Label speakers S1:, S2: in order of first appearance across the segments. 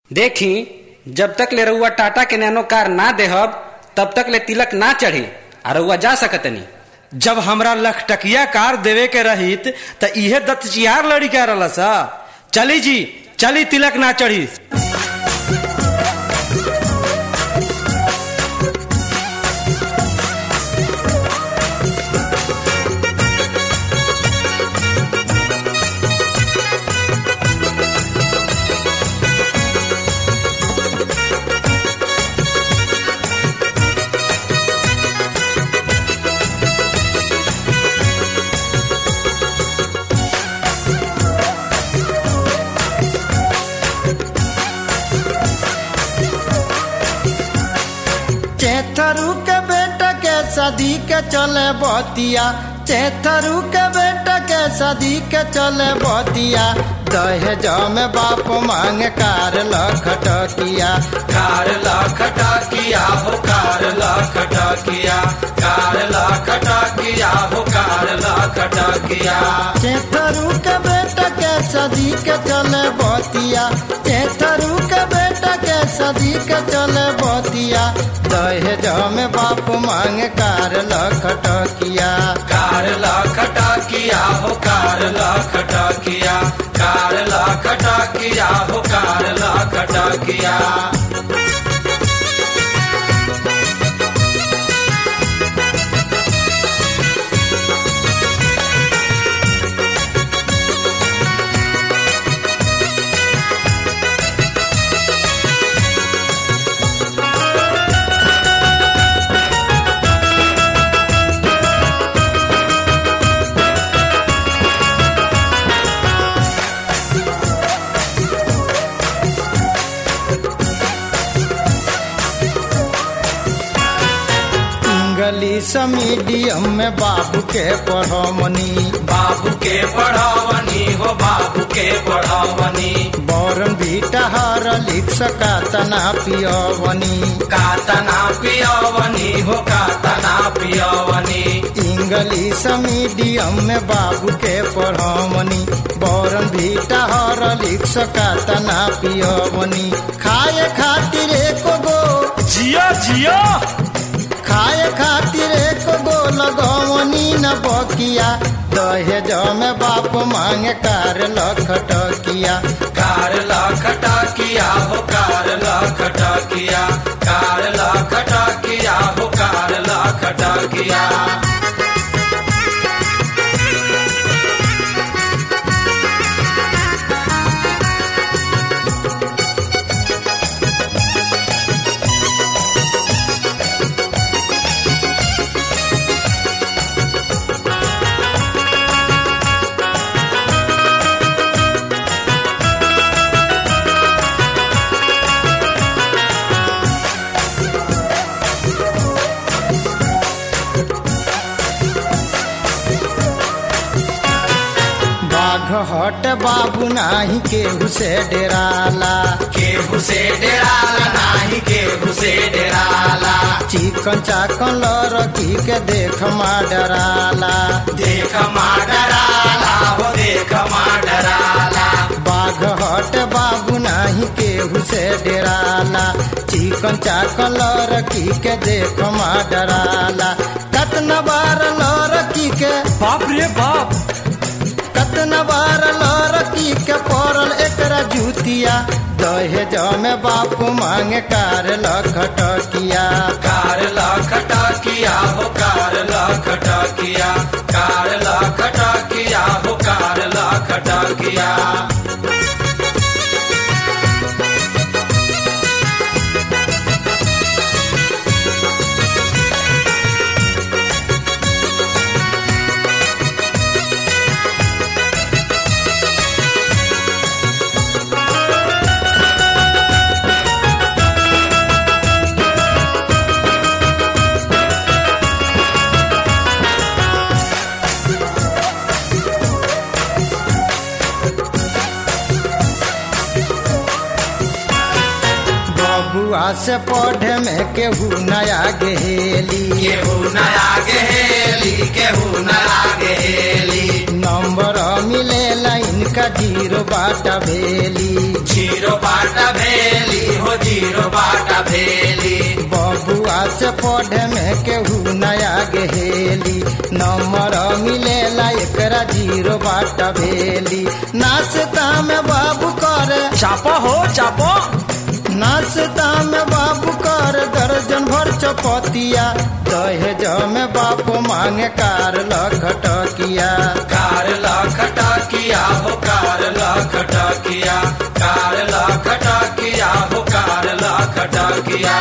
S1: देखी जब तक ले रउआ टाटा के नैनो कार ना देहब तब तक ले तिलक ना चढ़ी आ रउआ जा सकतनी
S2: जब हमरा लखटकिया कार देवे के रहित त इहे दत्तचियार लड़ी के रहल सा चली जी चली तिलक ना चढ़ी
S3: चेथरू के बेटा के सदी के चले बतिया चेथरू के बेटा के सदी के चले बतिया दहेज में बाप मांगे कार लखटकिया
S4: कार लखटा किया हो कार लखटा किया कार लखटा किया हो कार लखटा किया
S3: चेथरू के बेटा के सदी के चले बतिया चेथरू के बेटा के सदी के चले बतिया दहेज में बाप मांगे कार लखटकिया
S4: कार लखटा किया हो कार लखटा किया कार लखटा किया हो कार लखटा किया
S3: इंग्लिश मीडियम में बाबू के पढ़मनी
S4: बाबू के पढ़ावनी हो बाबू के पढ़ावनी
S3: बौरन बीटा हर लिख सका तना पियवनी
S4: कातना पियवनी हो कातना पियवनी
S3: इंग्लिश मीडियम में बाबू के पढ़मनी बौरन बीटा हर लिख सका तना पियवनी खाए खातिर एक गो
S2: जिया जिया
S3: खाए खातिर एक गो लगवनी न बकिया दहेज में बाप मांगे कार लखटकिया
S4: कार लखटा किया हो कार लखटा किया कार लखटा किया हो कार लखटा किया
S3: बाघ हट बाबू नाही केहू से डेराला
S4: केहू से डेराला नाही केहू से डेराला
S3: चिकन चाकन लड़की के देख मा डराला
S4: देख मा डराला हो देख मा डराला
S3: बाघ हट बाबू नाही केहू से डेराला चिकन चाकन लड़की के देख मा डराला कतना बार लड़की के
S2: बाप रे बाप
S3: कतना बार लड़की के पड़ल एकरा जूतिया दहेज में बाप मांगे कार लखटकिया
S4: कार लखटा किया हो कार लखटा किया कार लखटा किया हो कार लखटा किया
S3: बबुआ से पढ़े में केहू नया गेली
S4: केहू नया गेली केहू नया गेली
S3: नंबर मिले लाइन का जीरो बाटा भेली
S4: जीरो बाट भेल जीरो बाटा भेली
S3: बबुआ से पढ़े में केहू नया गेहेली नंबर मिलेला एकरा जीरो बाटा भेली नाश्ता में बाबू करे
S2: चापो हो चापो
S3: नाश्ता में बाबू कर दर्जन भर चपतिया दहेज में बाप मांगे कार लखटकिया
S4: कार लखटा किया हो कार लखटा किया कार लखटा किया हो कार लखटा किया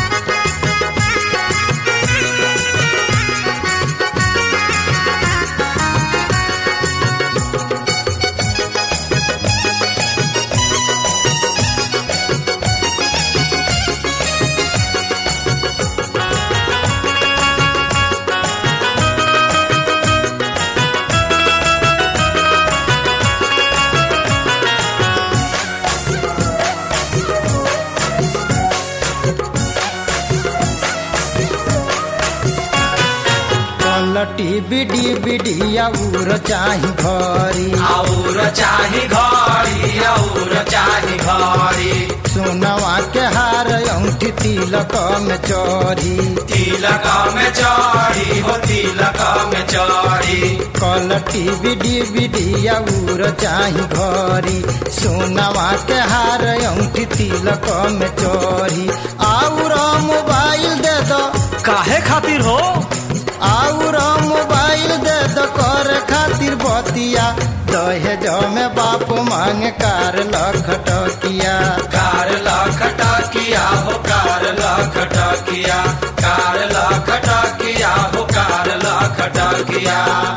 S3: पलटी बिडी बिडिया उर चाही भरी
S4: और चाही घड़ी और चाही घड़ी
S3: सोनवा के हार औंठी तिलक में चोरी
S4: तिलक में चढ़ी हो तिलक में चढ़ी
S3: कलटी बिडी बिडिया उर चाही घरी सोनवा के हार औंठी तिलक में चोरी आउर मोबाइल दे दो
S2: काहे खातिर हो
S3: आउर मोबाइल दे दो कर खातिर बतिया दहेज में बाप मांगे कार लखटकिया
S4: कार लखटा किया हो कार लखटा किया कार लखटा किया हो कार लखटा किया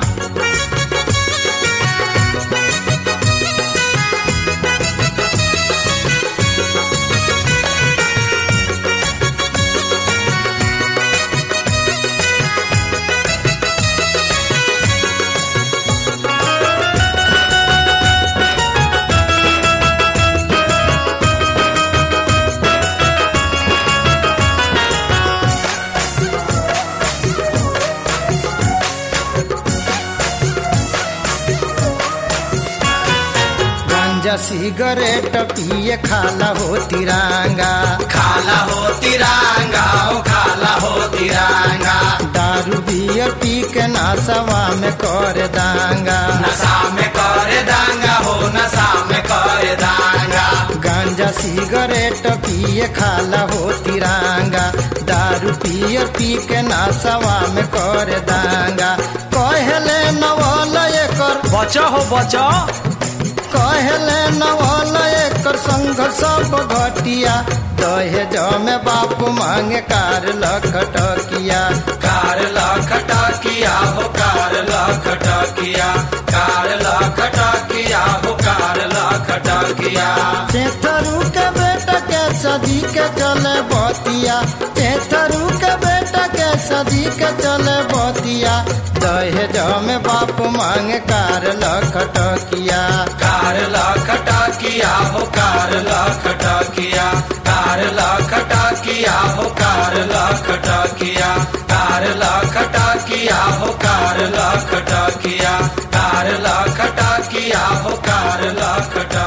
S3: गांजा सिगरेट पिए खाला हो तिरंगा
S4: खाला हो तिरंगा ओ खाला हो तिरंगा
S3: दारू बियर पी के नासवा में कर दांगा
S4: नशा में करे दांगा हो नशा में करे दांगा
S3: गांजा सिगरेट पिए खाला हो तिरंगा दारू पियर पी के नासवा में कर दांगा कहले नवल एकर
S2: बचा हो बचा
S3: कहले नवल एकर संग सब घटिया दहेज में बाप मांगे कार लखटकिया
S4: कार लखटा किया हो कार लखटा किया कार लखटा किया हो कार लखटा किया
S3: चेथरू के बेटा के सदी के चले बतिया चेथरू के बेटा के सदी के चले बतिया दहेज में बाप मांगे कार लखटकिया
S4: कार लखटा किया हो कार लखटा किया कार लखटा किया हो कार लखटा किया कार लखटा किया हो कार लखटा किया कार लखटा किया हो कार लखटा